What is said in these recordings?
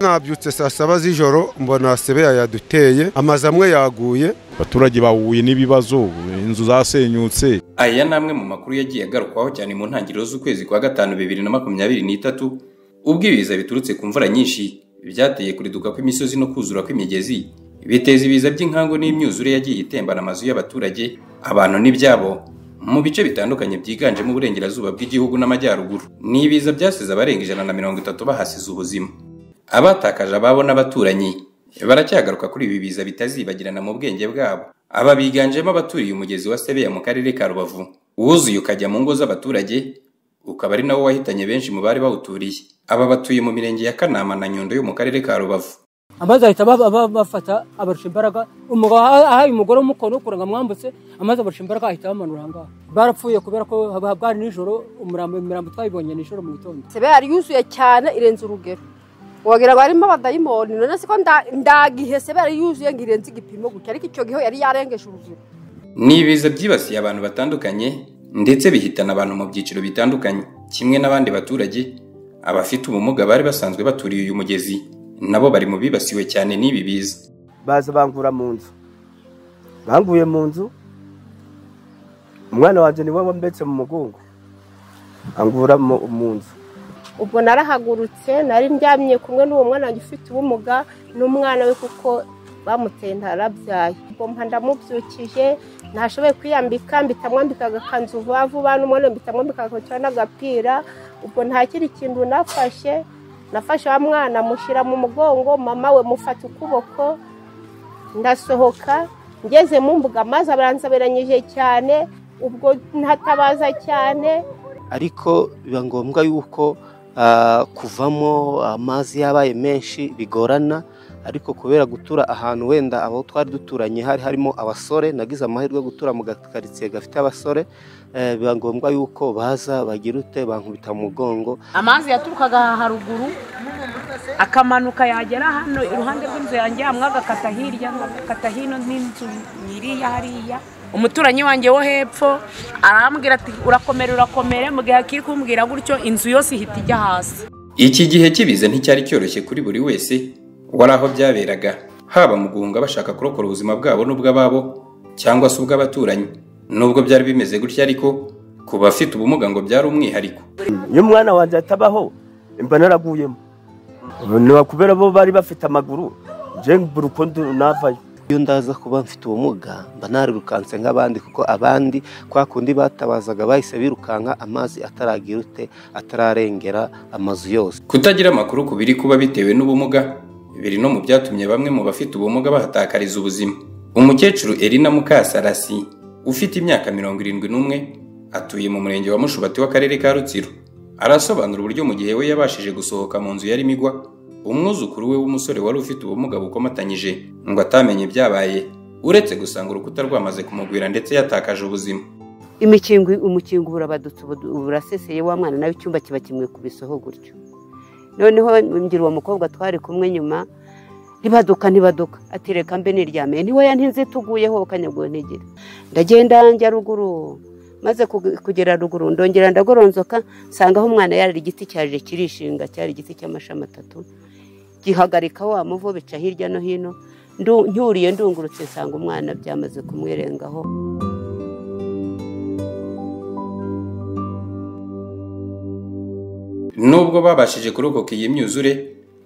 nabyutse saa saba z'ijoro mbona sebeya yaduteye amazu amwe yaguye abaturage bahuye n'ibibazo inzu zasenyutse aya ni amwe mu makuru yagiye agarukwaho cyane mu ntangiriro z'ukwezi kwa gatanu bibiri na makumyabiri n'itatu ubwo ibiza biturutse ku mvura nyinshi byateye kuriduka kw'imisozi no kuzura kw'imigezi biteza ibiza by'inkangu n'imyuzure yagiye itembana amazu y'abaturage abantu n'ibyabo mu bice bitandukanye byiganjemo uburengerazuba bw'igihugu n'amajyaruguru ni ibiza byasize abarenga ijana na mirongo itatu bahasize ubuzima abatakaje ababo n'abaturanyi baracyagaruka kuri ibi biza bitazibagirana mu bwenge bwabo aba biganjemo abaturiye umugezi wa sebeya mu karere ka rubavu wuzuye ukajya mu ngo z'abaturage ukaba ari nawo wahitanye benshi mu bari bawuturiye aba batuye mu mirenge ya kanama na nyundo yo mu karere ka rubavu amazi ahita ba- ba- bafata abarusha imbaraga umugabo aha- ahaye umugore w'umukono kuranga mwambutse amazi abarusha imbaraga ahita bamanura aha ngaha barapfuye kubera ko haba- bwari nijoro umurambo imirambo twayibonye nijoro mu gitondo sebe yari yuzuye cyane irenze urugero wagira ngo harimo abadayimoni none se ko nda- ndagihe sebe yari yuzuye ngo irenze igipimo gutya ariko icyo gihe yari yarengeje urugero ni ibiza byibasiye abantu batandukanye ndetse bihitana abantu mu byiciro bitandukanye kimwe n'abandi baturage abafite ubumuga bari basanzwe baturiye uyu mugezi nabo bari mu bibasiwe cyane n'ibi biza baza bangura mu nzu banguye mu nzu umwana wanjye niwe wambetse mu mugongo angura mu mu nzu ubwo narahagurutse nari ndyamye kumwe n'uwo mwana wanjye ufite ubumuga n'umwana we kuko bamuteye ntarabyaye ubwo mpa ndamubyukije ntashoboye kwiyambika mpita mwambika agakanzu vuba vuba n'umwana mpita mwambika agakabutura n'agapira ubwo nta kindi kintu nafashe nafashe wa mwana mushyira mu mugongo mama we mufata ukuboko ndasohoka ngeze mu mbuga maze baranzaberanyije cyane ubwo ntatabaza cyane ariko biba ngombwa yuko ah, kuvamo amazi yabaye menshi bigorana ariko kubera gutura ahantu wenda abo twari duturanye hari harimo abasore nagize amahirwe yo gutura mu gakaritsiye gafite abasore eh, biba ngombwa yuko baza bagira ute bankubita mu mugongo amazi yaturukaga aha haruguru akamanuka yagera hano iruhande rw'inzu yanjye hamwe agakata hirya agakata hino n'inzu nyiriya hariya umuturanyi wanjye wo hepfo arambwira ati urakomere urakomere mu gihe akiri kumbwira gutyo inzu yose ihita ijya hasi iki gihe cy'ibiza nticyari cyoroshye kuri buri wese wari aho byaberaga haba mu guhunga bashaka kurokora ubuzima bwabo n'ubw'ababo cyangwa se ubw'abaturanyi nubwo byari bimeze gutya ariko ku bafite ubumuga ngo byari umwihariko iyo umwana wanjye atabaho mba naraguyemo ni kubera bo bari bafite amaguru njye mbura uko ndu- navayo iyo ndaza kuba mfite ubumuga mba narirukanse nk'abandi kuko abandi kwa kundi batabazaga bahise birukanka amazi ataragira ute atararengera amazu yose kutagira amakuru ku biri kuba bitewe n'ubumuga biri no mu byatumye bamwe mu bafite ubumuga bahatakariza ubuzima umukecuru erina mukasarasi ufite imyaka mirongo irindwi n'umwe atuye mu murenge wa mushubati w'akarere ka rutsiro arasobanura uburyo mu gihe we yabashije gusohoka mu nzu yarimo igwa umwuzukuru we w'umusore wari ufite ubumuga bukomatanyije ngo atamenye ibyabaye uretse gusanga urukuta rwamaze kumugwira ndetse yatakaje ubuzima imikingo umukingo urabadutse ubu- uraseseye wa mwana nawe icyumba kiba kimwe ku bisoho gutyo noneho ngira uwo mukobwa twari kumwe nyuma ntibaduka ntibaduka ati reka mbe niryamiye ntiwe yantinze tuguyeho kanyagwe ntegera ndagenda njya ruguru maze kuge- kugera ruguru ndongera ndagoronzoka nsanga aho umwana yari igiti cyaje kirishinga cyari igiti cy'amashami atatu gihagarika wa muvo bica hirya no hino ndu- ncyuriye ndungurutse nsanga umwana byamaze kumwirengaho nubwo babashije kurokoka iyi myuzure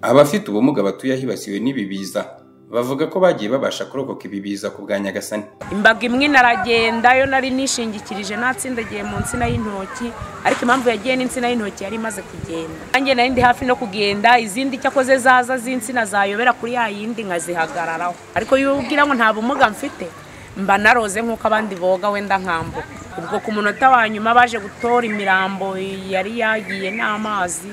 abafite ubumuga batuye ahibasiwe n'ibi biza bavuga ko bagiye babasha kurokoka ibi biza ku bwa nyagasani imbaga imwe inaragenda yo nari nishingikirije natsindagiye mu nsina y'intoki ariko impamvu yagiye n'insina y'intoki yari imaze kugenda nanjye nari ndi hafi no kugenda izindi cyakoze zaza z'insina zayobera kuri ya yindi nkazihagararaho ariko iyo ubwira ngo nta bumuga mfite mba naroze nk'uko abandi boga wenda nkambuka ubwo ku munota wa nyuma baje gutora imirambo yari yagiye n'amazi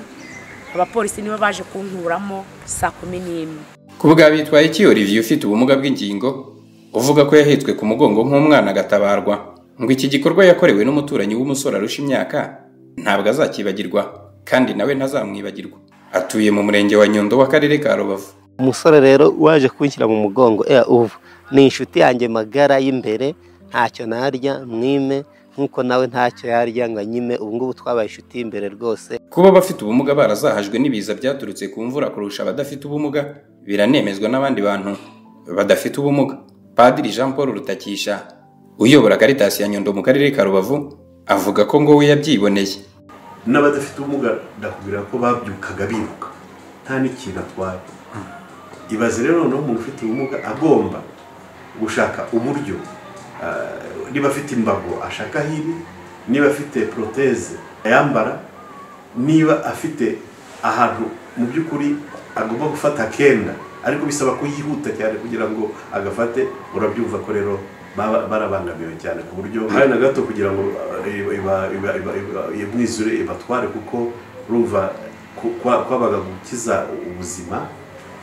abapolisi nibo baje kunkuramo saa kumi n'imwe ku bwa bitwaye iki olivier ufite ubumuga bw'ingingo uvuga ko yahetswe ku mugongo nk'umwana agatabarwa ngo iki gikorwa yakorewe n'umuturanyi w'umusore arusha imyaka ntabwo azakibagirwa kandi nawe ntazamwibagirwa atuye mu murenge wa nyundo w'akarere ka rubavu umusore rero waje kunshyira mu mugongo eh ubu ni inshuti yanjye magara y'imbere ntacyo narya mwime nk'uko nawe ntacyo yarya ngo anyime ubu ngubu twabaye inshuti y'imbere rwose Kuba abafite ubumuga barazahajwe n'ibiza byaturutse ku mvura kurusha abadafite ubumuga biranemezwa n'abandi bantu badafite ubumuga padiri jean paul rutakisha uyobora karitasi ya nyundo mu karere ka rubavu avuga ko ngo we yabyiboneye n'abadafite ubumuga ndakubwira ko babyukaga biruka nta n'ikintu atwaye ibaze rero noneho umuntu ufite ubumuga agomba gushaka uburyo ah, niba afite imbago ashaka hiri niba afite poroteze ayambara niba afite ahantu mu by'ukuri agomba gufata akenda ariko bisaba kuyihuta cyane kugira ngo agafate urabyumva ko rero baba- barabangamiwe cyane ku buryo hari na gato kugira ngo ah, iba- iba- iba- iba- iba- imwizure ibatware kuko urumva ku- kwa- kwabaga gukiza ubuzima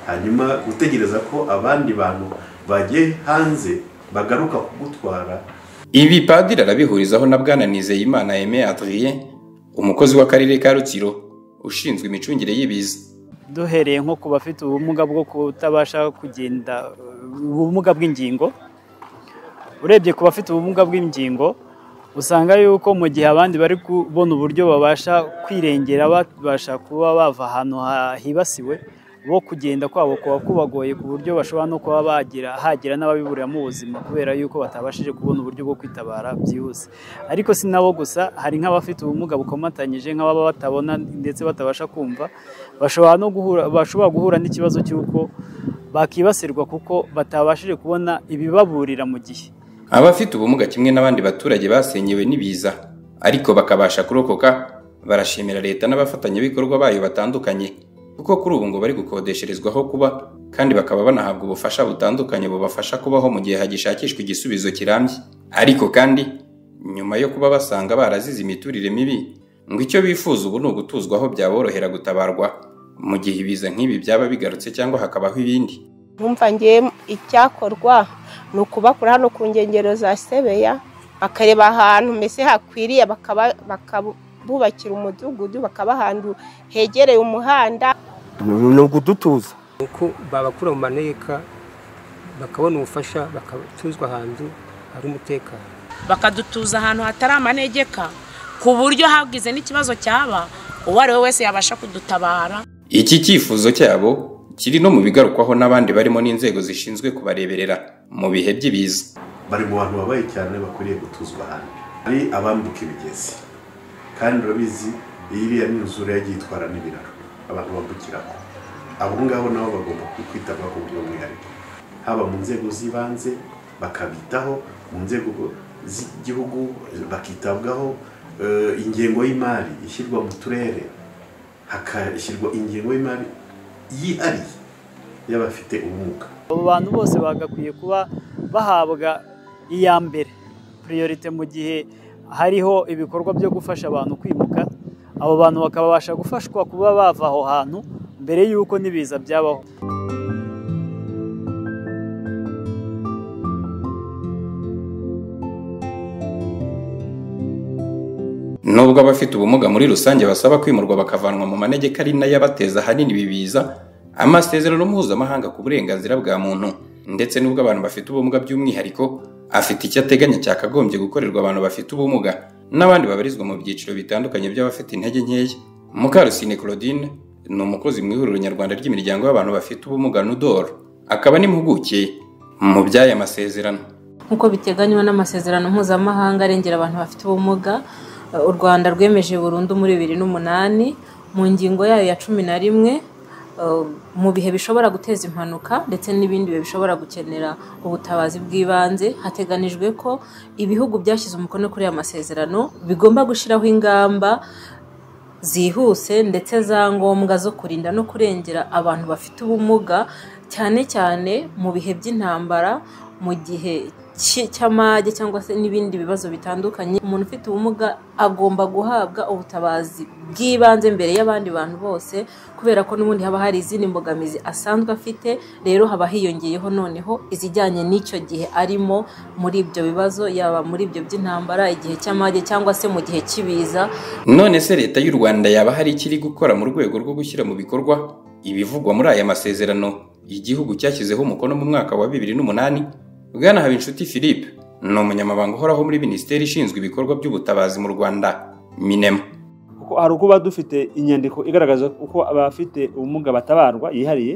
hanyuma gutegereza ko abandi bantu bagiye hanze bagaruka kugutwara ibi padiri arabihurizaho na bwana nizeyimana aime adrien umukozi w'akarere ka rutsiro ushinzwe imicungire y'ibiza duhereye nko ku bafite ubumuga bwo kutabasha kugenda ubumuga bw'ingingo urebye ku bafite ubumuga bw'ingingo usanga yuko mu gihe abandi bari kubona uburyo babasha kwirengera babasha kuba bava ahantu ha- hibasiwe bo kugenda kwabo kuba kubagoye ku buryo bashobora no kuba bagira hagira n'ababiburiramo ubuzima kubera yuko batabashije kubona uburyo bwo kwitabara byihuse ariko si nabo gusa hari nk'abafite ubumuga bukomatanyije nk'ababa batabona ndetse batabasha kumva bashobora no guhura bashobora guhura n'ikibazo cy'uko bakibasirwa kuko batabashije kubona ibibaburira mu gihe abafite ubumuga kimwe n'abandi baturage basenyewe n'ibiza ariko bakabasha kurokoka barashimira leta n'abafatanyabikorwa bayo batandukanye kuko kuri ubu ngo bari gukodesherezwa aho kuba kandi bakaba banahabwa ubufasha butandukanye bubafasha kubaho mu gihe hagishakishwa igisubizo kirambye ariko kandi nyuma yo kuba basanga barazize imiturire mibi ngo icyo bifuza ubu ni ugutuzwa aho byaborohera gutabarwa mu gihe ibiza nk'ibi byaba bigarutse cyangwa hakabaho ibindi nkumva ngiye icyakorwa ni ukubakura hano ku nkengero za sebeya bakareba ahantu mbese hakwiriye bakaba- bakabubakira umudugudu bakaba ahantu hegereye umuhanda ni ukudutuza uko babakura mu maneka bakabona ubufasha bakatuzwa ahantu hari umutekano bakadutuza ahantu hatari amanegeka ku buryo hagize n'ikibazo cyaba uwo ari we wese yabasha kudutabara Iki cyifuzo cyabo kiri no mu bigarukwaho n'abandi barimo n'inzego zishinzwe kubareberera mu bihe by'ibiza. bari mu bantu babaye cyane bakwiriye gutuzwa ahandi hari abambuka imigezi kandi urabizi iyi iriya n'inzura yagiye itwara n'ibiraro abantu bambukiraho abo ngabo nabo bagomba kwitabwaho ku buryo bwihariye haba mu nzego z'ibanze bakabitaho mu nzego z'igihugu bakitabwaho eh, ingengo y'imari ishyirwa mu turere hakashyirwa ingengo y'imari yihariye y'abafite ubumuga abo bantu bose bagakwiye kuba bahabwa iya mbere priorite mu gihe hariho ibikorwa byo gufasha abantu kwimuka abo bantu bakabasha gufashwa kuba bava aho hantu mbere y'uko n'ibiza byabaho Nubwo abafite ubumuga muri rusange basaba kwimurwa bakavanwa mu manegeka ari nayo abateza ahanini ibi biza, amasezerano mpuzamahanga ku burenganzira bwa muntu ndetse n'ubwo abantu bafite ubumuga by'umwihariko afite icyo ateganya cyakagombye gukorerwa abantu bafite ubumuga n'abandi babarizwa mu byiciro bitandukanye by'abafite intege nkeya. Mukarusine Claudine ni umukozi mu ihuriro nyarwanda ry'imiryango y'abantu bafite ubumuga NUDOR, akaba n'impuguke mu by'aya masezerano. nk'uko biteganywa n'amasezerano mpuzamahanga arengera abantu bafite ubumuga eh, u rwanda rwemeje burundu muri bibiri n'umunani mu ngingo yayo ya cumi na rimwe eh, mu bihe bishobora guteza impanuka ndetse n'ibindi bihe bishobora gukenera ubutabazi bw'ibanze hateganijwe ko ibihugu byashyize umukono kuri aya masezerano bigomba gushyiraho ingamba zihuse ndetse za ngombwa zo kurinda no kurengera abantu bafite ubumuga cyane cyane mu bihe by'intambara mu gihe cy- cy'amage cyangwa se n'ibindi bibazo bitandukanye umuntu ufite ubumuga agomba guhabwa ubutabazi bw'ibanze mbere y'abandi bantu bose kubera ko n'ubundi haba hari izindi mbogamizi asanzwe afite rero haba hiyongeyeho noneho izijyanye n'icyo gihe arimo muri ibyo bibazo yaba muri ibyo by'intambara igihe cy'amage cyangwa se mu gihe cy'ibiza none se leta y'u rwanda yaba hari ikiri gukora mu rwego rwo gushyira mu bikorwa ibivugwa muri aya masezerano igihugu cyashyizeho umukono mu mwaka wa bibiri n'umunani bwana habinshuti philippe ni umunyamabanga uhoraho muri minisiteri ishinzwe ibikorwa by'ubutabazi mu rwanda minema kuko hari uko uba dufite inyandiko igaragaza uko abafite ubumuga batabarwa yihariye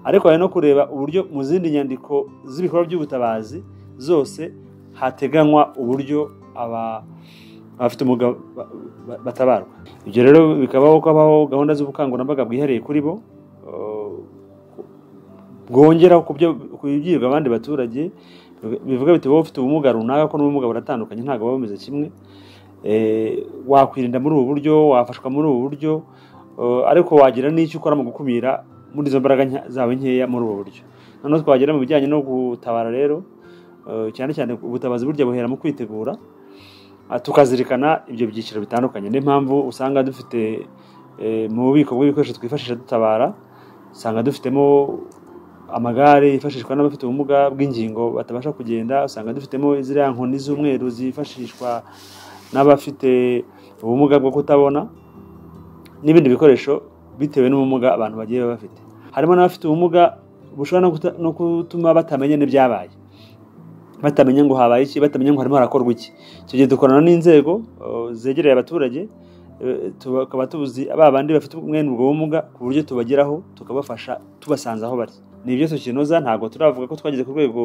ariko hari no kureba uburyo mu zindi nyandiko z'ibikorwa by'ubutabazi zose hateganywa uburyo aba- abafite ubumuga ba- ba- batabarwa ibyo rero bikabaho ko habaho gahunda z'ubukangurambaga bwihariye kuri bo eh, bwongera ku byo ku byibwa abandi baturage bivuga biti wowe ufite ubumuga runaka ko n'ubumuga buratandukanye ntabwo buba bumeze kimwe Eh, wakwirinda muri ubu buryo wafashwa muri ubu buryo eh, ariko wagira n'icyo ukora mu gukumira muri izo mbaraga nke- zawe nkeya muri ubu buryo noneho twagera mu bijyanye no gutabara rero eh, cyane cyane ubutabazi burya buhera mu kwitegura Ah, tukazirikana ibyo byiciro bitandukanye niyo mpamvu usanga dufite eh, mu bubiko bw'ibikoresho twifashisha dutabara usanga dufitemo amagare yifashishwa n'abafite ubumuga bw'ingingo batabasha kugenda usanga dufitemo ziriya nkoni z'umweru zifashishwa n'abafite ubumuga bwo kutabona n'ibindi bikoresho bitewe n'ubumuga abantu bagiye bafite harimo n'abafite ubumuga bushobora no kuta- no gutuma batamenya n'ibyabaye batamenya ngo habaye iki batamenya ngo harimo harakorwa iki icyo gihe dukorana n'inzego eh, zegereye abaturage eh, tukaba tubuzi ba bandi bafite mwene ubwo bumuga ku buryo tubageraho tukabafasha tubasanze aho bari ni ibyo tukinoza ntabwo turavuga ko twageze ku rwego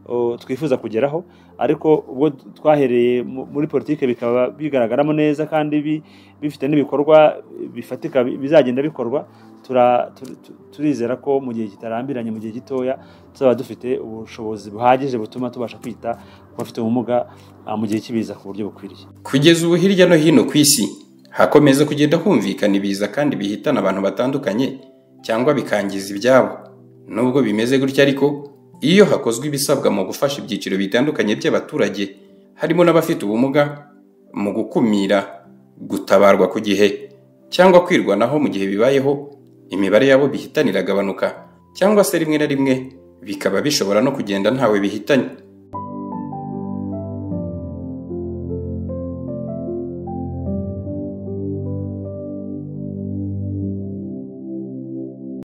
eh, twifuza kugeraho ariko ubwo twahereye mu- muri politiki bikaba bigaragaramo neza kandi bi- bifite n'ibikorwa bifatika bi- bizagenda bikorwa tura- tu- tu- turizera ko mu gihe kitarambiranye mu gihe gitoya tuzaba dufite ubushobozi buhagije butuma tubasha kwita ku bafite ubumuga ah, mu gihe cy'ibiza ku buryo bukwiriye kugeza ubu hirya no hino ku isi hakomeza kugenda humvikana ibiza kandi bihitana abantu batandukanye cyangwa bikangiza ibyabo nubwo bimeze gutya ariko iyo hakozwe ibisabwa mu gufasha ibyiciro bitandukanye by'abaturage harimo n'abafite ubumuga mu gukumira gutabarwa ku gihe cyangwa kwirwanaho mu gihe bibayeho imibare yabo bihitana iragabanuka cyangwa se rimwe na rimwe bikaba bishobora no kugenda ntawe bihitanye